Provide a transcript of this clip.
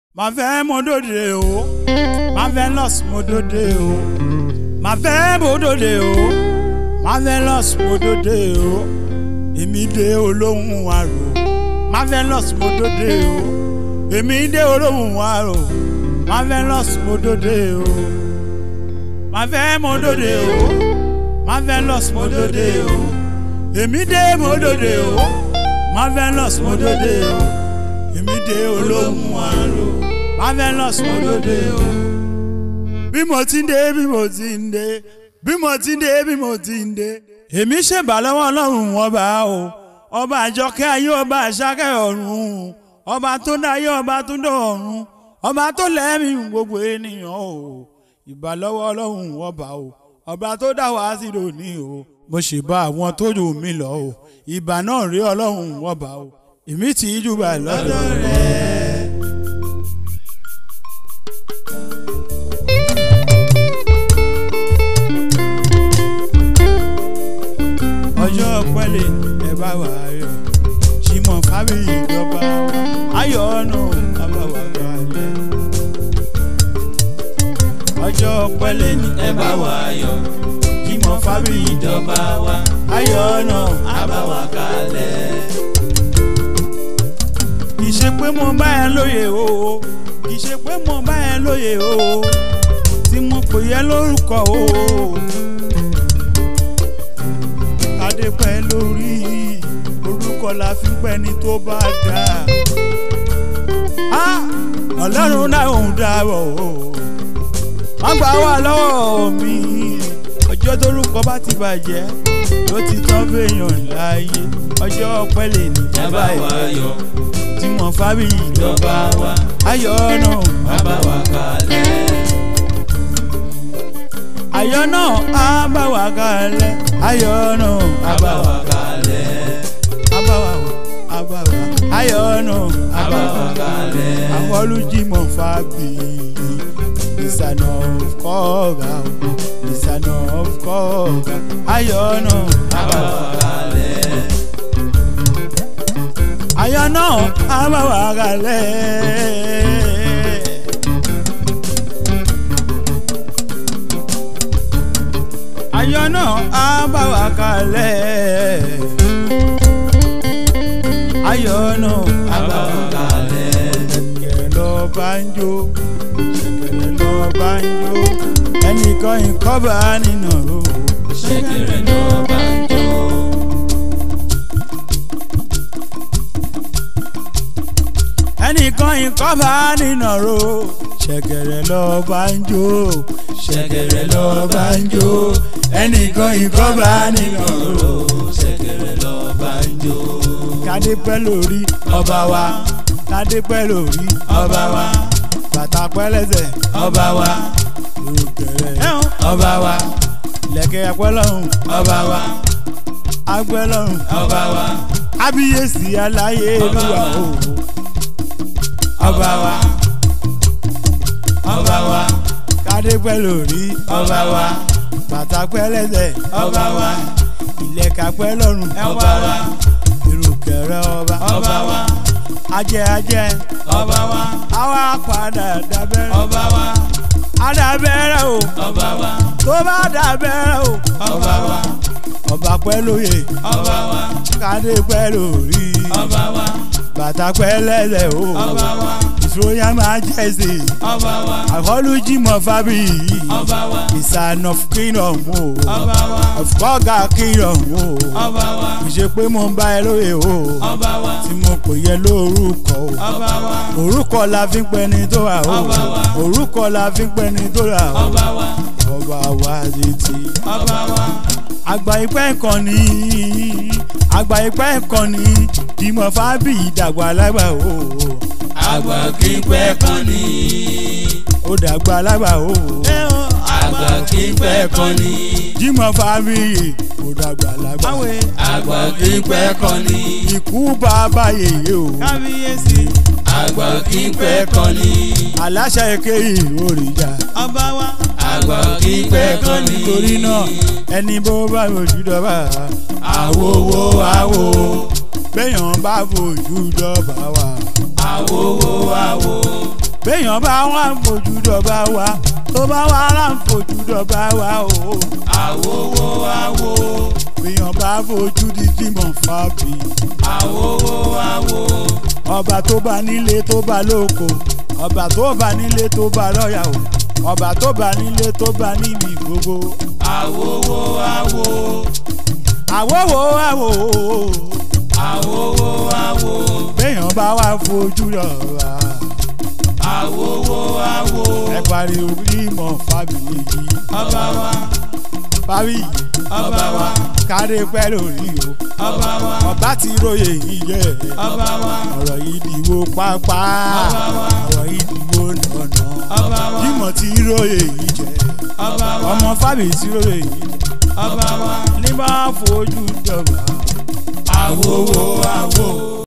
màfẹ́ mo dòde o marvelous mo dòde o màfẹ́ mo dòde o marvelous mo dòde o èmi dé olóhùn àrò marvelous mo dòde o èmi dé olóhùn àrò marvelous mo dòde o màfẹ́ mo dòde o marvelous mo dòde o èmi dé mo dòde o marvelous mo dòde o èmi dé olóhùn àrò marvelous mo dòde o bí mo ti ń dé bí mo ti ń dé bí mo ti ń dé bí mo ti ń dé èmi ṣèbà lọ́wọ́ ọlọ́run ọba o ọba àjọkẹ́ ayé ọba àṣàkẹ́ ọ̀run ọba tó dáyé ọba tó dọ̀run ọba tó lẹ́mìí gbogbo ènìyàn o ìbà lọ́wọ́ ọlọ́run ọba o ọba tó dá wá sí lónìí o mo ṣe bá àwọn tó jù mí lọ o ìbà náà rí ọlọ́run ọba o èmi tì í jù bá lọ́dọ̀ rẹ̀. ọjọ́ pẹ́lẹ́ ẹ bá wà ayọ̀ Jimoh Fábíyì ìjọba ayọ̀ ọ̀nà àbáwá balẹ̀. ọjọ́ pẹ́lẹ́ ni ẹ bá wà ayọ̀ Jimoh Fábíyì ìjọba wa ayọ̀ ọ̀nà àbáwá kalẹ̀. kì í ṣe pé mo bá ẹ lóye o kì í ṣe pé mo bá ẹ lóye o tí mo pè yẹ lórúkọ o adé pẹ́ lórí orúkọ la fi pẹ́ ni tó bá dá. ọlọ́run náà ń dábọ̀ o wọ́n gbà wá lọ́wọ́ mi ọjọ́ tórúkọ bá ti bàjẹ́ ló ti tán fèèyàn láàyè ọjọ́ pẹ́lẹ́ ní Jábá wa yọ̀, Jimoh Fábíyì jọba wa, ayọ̀ náà bàbá wa kalẹ̀. ayọ̀ náà á bá wa kalẹ̀ ayọ̀ náà á bá Bàbá wa wa kalẹ̀. abawa o abawa ayọ̀nù Bàbá wa abawa kalẹ̀. àwọn olùjìmọ̀ Fábíyì ìsànà kọ́ọ̀gà ìsànà kọ́ọ̀gà ayọ̀nù Bàbá wa kalẹ̀. ayọ̀nù abawa kalẹ̀. ayọ̀nù abawa kalẹ̀. ayọ̀nù Bàbá wa kalẹ̀. ṣẹ̀kẹ̀rẹ̀ lọ banjo ṣẹ̀kẹ̀rẹ̀ lọ banjo ẹnìkan ìkọ́bà nínú o. Ṣẹ̀kẹ̀rẹ̀ náà bá ń jó. ẹnìkan ìkọ́bà nínú o. ṣẹ̀kẹ̀rẹ̀ lọ banjo Ṣẹ̀kẹ̀rẹ̀ lọ bá ń banjo ẹnìkan ìkọ́bà nínú o. Ṣẹ̀kẹ̀rẹ̀ lọ bá ń jó. kádé pẹ́ lórí ọba wa kádé pẹ́ lórí ọba wa bàtà pẹ́ lẹ́sẹ̀ Ọba wa, òkèrè ọba wa, lẹ̀kẹ̀ ẹ̀pẹ́ lọ́rùn ọba wa, agbẹ́ lọ́rùn. ọba wa, kábíyèsí aláyélúwà o ọba wa, ọba wa, kádé pẹ́ lórí ọba wa, bàtà pẹ́ lẹ́sẹ̀ ọba wa, ìlẹ̀kà pẹ́ lọ́rùn ọba wa, ìrùkẹ̀rẹ̀ ọba ọba wa, ajẹ́ ajẹ́ ọba wa, àwa padà dábẹ́rẹ́ ọba wa, adábẹ́rẹ́ o ọba wa, tó bá dábẹ́rẹ́ o ọba wa, ọba pẹ́ lóye ọba wa, kádé pẹ́ lórí ọba wa, bàtà pẹ́ lẹ́sẹ̀ o ọba wa, ìṣòyà máa jẹ́ sí i ọba wa, àkọlù Jimoh Fábíyì ọba wa, ìsàn of kingdom o ọba wa, of kọ́gà kingdom o. ọba wa, ìṣe pé mo ń bá ẹ lóye o ọba wa, tí mo kò yẹ lórúkọ o ọba wa, orúkọ la fi ń pẹ ní tó rà o Ọba wa. orúkọ la fi ń pẹ ní tó rà o ọba wa, ọba wa létí. ọba wa, àgbà ìpẹ́ kan ní àgbà ìpẹ́ kan ní Jimoh Fábíyì dàgbà lágbà o àgbà kí pẹ́ kan ní. ó dàgbà lágbà o àgbà kí pẹ́ kan ní. Jimoh Fábíyì ó dàgbà lágbà àgbà kí pẹ́ kan ní. ikú bàbá yèyé o kábíyèsí. àgbà kí pẹ́ kan ní. aláṣẹ èké ìròrìjà. ọba wa. àgbà kí pẹ́ kan ní. torí náà ẹni bó bá fojú dọ́bà àwòwò àwò. béèyàn bá fojú dọ́bà wà. àwòwò àwò. béèyàn bá wà ń fojú dọ̀bà wa tó bá wà là ń fojú dọ̀bà wa o. àwòwò àwò béèyàn bá fojú di dímọ̀ fàbí. àwòwò àwò ọba tó bá nílé tó bá lóko ọba tó bá nílé tó bá lọ́yà o ọba tó bá nílé tó bá níbi gbogbo. àwòwò àwò àwòwò àwò àwòwò àwò béèyàn bá wà fojú dọ̀bà. àwòwò àwò ẹ pariwo dímọ̀ fàbí yìí. ọba wa fàbí ọba wa kárí pẹ́ lórí o. ọba wa ọba ti róye yìí jẹ́ ọba wa ọ̀rọ̀ yìí dìbò pápá Ọba wa. ọ̀rọ̀ yìí dìbò nànà ọba wa dímọ̀ ti róye yìí jẹ́ ọba wa ọmọ fàbí ti róye yìí ọba wa ní bá fojú dọ̀bà. àwòwò àwò.